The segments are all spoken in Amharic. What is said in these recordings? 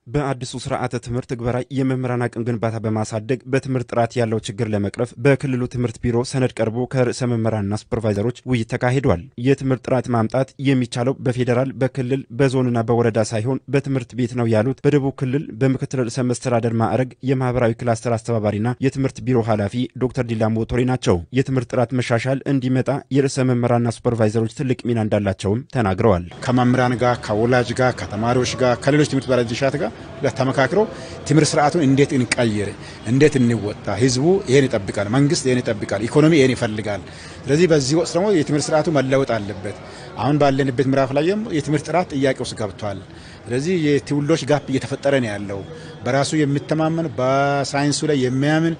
በአዲሱ ስርዓተ ትምህርት ትግበራ የመምህራን አቅም ግንባታ በማሳደግ በትምህርት ጥራት ያለው ችግር ለመቅረፍ በክልሉ ትምህርት ቢሮ ሰነድ ቀርቦ ከርዕሰ መምህራንና ሱፐርቫይዘሮች ውይይት ተካሂዷል። የትምህርት ጥራት ማምጣት የሚቻለው በፌዴራል በክልል በዞንና በወረዳ ሳይሆን በትምህርት ቤት ነው ያሉት በደቡብ ክልል በምክትል ርዕሰ መስተዳደር ማዕረግ የማህበራዊ ክላስተር አስተባባሪና የትምህርት ቢሮ ኃላፊ ዶክተር ዲላሞ ቶሬ ናቸው። የትምህርት ጥራት መሻሻል እንዲመጣ የርዕሰ መምህራንና ሱፐርቫይዘሮች ትልቅ ሚና እንዳላቸውም ተናግረዋል። ከመምህራን ጋር ከወላጅ ጋር ከተማሪዎች ጋር ከሌሎች ትምህርት ባለድርሻት ጋር ተመካክሮ ትምህርት ስርዓቱን እንዴት እንቀይር፣ እንዴት እንወጣ፣ ህዝቡ ይሄን ይጠብቃል፣ መንግስት ይሄን ይጠብቃል፣ ኢኮኖሚ ይሄን ይፈልጋል። ስለዚህ በዚህ ወቅት ደግሞ የትምህርት ስርዓቱ መለወጥ አለበት። አሁን ባለንበት ምዕራፍ ላይ የትምህርት ጥራት ጥያቄ ውስጥ ገብቷል። ስለዚህ የትውልዶች ጋፕ እየተፈጠረ ነው ያለው። በራሱ የሚተማመን በሳይንሱ ላይ የሚያምን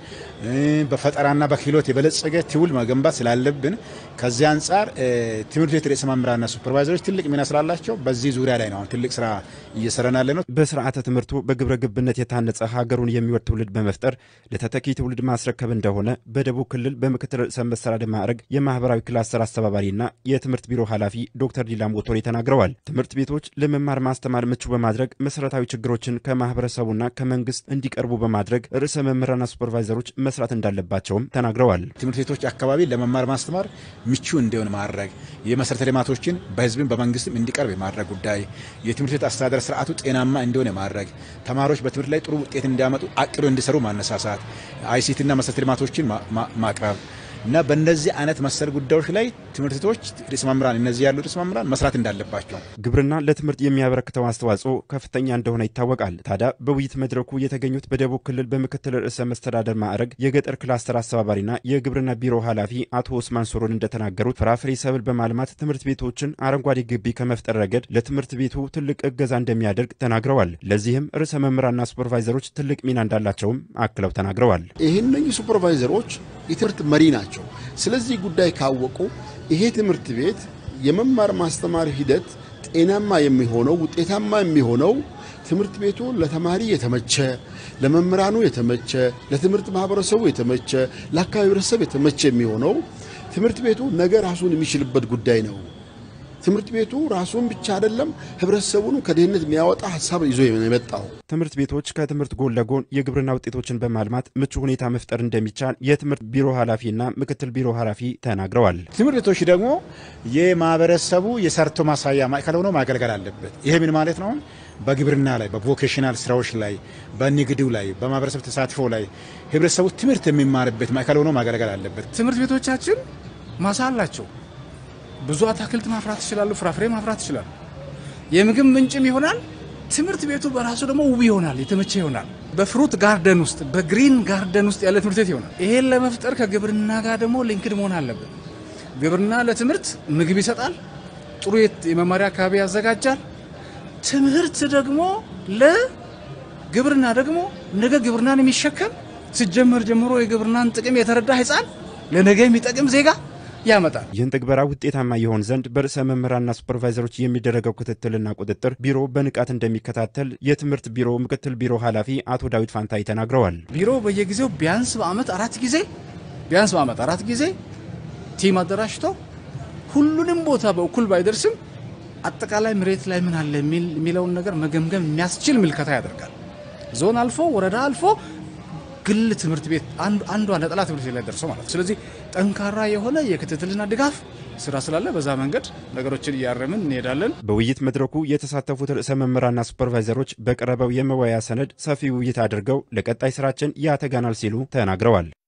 በፈጠራና በክህሎት የበለጸገ ትውልድ መገንባት ስላለብን ከዚህ አንጻር ትምህርት ቤት ርዕሰ መምህራንና ሱፐርቫይዘሮች ትልቅ ሚና ስላላቸው በዚህ ዙሪያ ላይ ነው አሁን ትልቅ ስራ እየሰራን ያለ ነው። በስርዓተ ትምህርቱ በግብረ ግብነት የታነጸ ሀገሩን የሚወድ ትውልድ በመፍጠር ለተተኪ ትውልድ ማስረከብ እንደሆነ በደቡብ ክልል በምክትል ርዕሰ መስተዳድር ማዕረግ የማህበራዊ ክላስተር አስተባባሪና የትምህርት ቢሮ ኃላፊ ዶክተር ዲላሞ ቶሬ ተናግረዋል። ትምህርት ቤቶች ለመማር ማስተማር ምቹ በማድረግ መሰረታዊ ችግሮችን ከማህበረሰቡና ከመንግስት እንዲቀርቡ በማድረግ ርዕሰ መምህራንና ሱፐርቫይዘሮች መስራት እንዳለባቸውም ተናግረዋል። ትምህርት ቤቶች አካባቢ ለመማር ማስተማር ምቹ እንዲሆን ማድረግ፣ የመሰረተ ልማቶችን በህዝብም በመንግስትም እንዲቀርብ የማድረግ ጉዳይ፣ የትምህርት ቤት አስተዳደር ስርዓቱ ጤናማ እንዲሆን የማድረግ ተማሪዎች በትምህርት ላይ ጥሩ ውጤት እንዲያመጡ አቅዶ እንዲሰሩ ማነሳሳት፣ አይሲቲና መሰረተ ልማቶችን ማቅረብ እና በእነዚህ አይነት መሰል ጉዳዮች ላይ ትምህርት ቤቶች ርዕሰ መምህራን እነዚህ ያሉ ርዕሰ መምህራን መስራት እንዳለባቸው። ግብርና ለትምህርት የሚያበረክተው አስተዋጽኦ ከፍተኛ እንደሆነ ይታወቃል። ታዲያ በውይይት መድረኩ የተገኙት በደቡብ ክልል በምክትል ርዕሰ መስተዳደር ማዕረግ የገጠር ክላስተር አስተባባሪና የግብርና ቢሮ ኃላፊ አቶ ኡስማን ሶሮን እንደተናገሩት ፍራፍሬ ሰብል በማልማት ትምህርት ቤቶችን አረንጓዴ ግቢ ከመፍጠር ረገድ ለትምህርት ቤቱ ትልቅ እገዛ እንደሚያደርግ ተናግረዋል። ለዚህም ርዕሰ መምህራንና ሱፐርቫይዘሮች ትልቅ ሚና እንዳላቸውም አክለው ተናግረዋል። ይህን ሱፐርቫይዘሮች የትምህርት መሪ ናቸው። ስለዚህ ጉዳይ ካወቁ ይሄ ትምህርት ቤት የመማር ማስተማር ሂደት ጤናማ የሚሆነው ውጤታማ የሚሆነው ትምህርት ቤቱ ለተማሪ የተመቸ፣ ለመምህራኑ የተመቸ፣ ለትምህርት ማህበረሰቡ የተመቸ፣ ለአካባቢ ህብረተሰብ የተመቸ የሚሆነው ትምህርት ቤቱ ነገ ራሱን የሚችልበት ጉዳይ ነው። ትምህርት ቤቱ ራሱን ብቻ አይደለም ህብረተሰቡን ከድህነት የሚያወጣ ሀሳብ ይዞ የመጣው። ትምህርት ቤቶች ከትምህርት ጎን ለጎን የግብርና ውጤቶችን በማልማት ምቹ ሁኔታ መፍጠር እንደሚቻል የትምህርት ቢሮ ኃላፊና ምክትል ቢሮ ኃላፊ ተናግረዋል። ትምህርት ቤቶች ደግሞ የማህበረሰቡ የሰርቶ ማሳያ ማዕከል ሆኖ ማገልገል አለበት። ይሄ ምን ማለት ነው? በግብርና ላይ፣ በቮኬሽናል ስራዎች ላይ፣ በንግዱ ላይ፣ በማህበረሰብ ተሳትፎ ላይ ህብረተሰቡ ትምህርት የሚማርበት ማዕከል ሆኖ ማገልገል አለበት። ትምህርት ቤቶቻችን ማሳ አላቸው። ብዙ አትክልት ማፍራት ይችላሉ። ፍራፍሬ ማፍራት ይችላሉ። የምግብ ምንጭም ይሆናል። ትምህርት ቤቱ በራሱ ደግሞ ውብ ይሆናል፣ የተመቸ ይሆናል። በፍሩት ጋርደን ውስጥ በግሪን ጋርደን ውስጥ ያለ ትምህርት ቤት ይሆናል። ይሄን ለመፍጠር ከግብርና ጋር ደግሞ ሊንክድ መሆን አለብን። ግብርና ለትምህርት ምግብ ይሰጣል፣ ጥሩ የመማሪያ አካባቢ ያዘጋጃል። ትምህርት ደግሞ ለግብርና ደግሞ ነገ ግብርናን የሚሸከም ሲጀመር ጀምሮ የግብርናን ጥቅም የተረዳ ህፃን ለነገ የሚጠቅም ዜጋ ያመጣል። ይህን ትግበራ ውጤታማ ይሆን ዘንድ በርዕሰ መምህራንና ሱፐርቫይዘሮች የሚደረገው ክትትልና ቁጥጥር ቢሮ በንቃት እንደሚከታተል የትምህርት ቢሮ ምክትል ቢሮ ኃላፊ አቶ ዳዊት ፋንታይ ተናግረዋል። ቢሮ በየጊዜው ቢያንስ በአመት አራት ጊዜ ቢያንስ በአመት አራት ጊዜ ቲም አደራጅቶ ሁሉንም ቦታ በእኩል ባይደርስም አጠቃላይ መሬት ላይ ምን አለ የሚለውን ነገር መገምገም የሚያስችል ምልከታ ያደርጋል። ዞን አልፎ ወረዳ አልፎ ግል ትምህርት ቤት አንዷ ነጠላ ትምህርት ቤት ላይ ደርሶ ማለት ነው። ስለዚህ ጠንካራ የሆነ የክትትልና ድጋፍ ስራ ስላለ በዛ መንገድ ነገሮችን እያረምን እንሄዳለን። በውይይት መድረኩ የተሳተፉት ርዕሰ መምህራንና ሱፐርቫይዘሮች በቀረበው የመወያያ ሰነድ ሰፊ ውይይት አድርገው ለቀጣይ ስራችን ያተጋናል ሲሉ ተናግረዋል።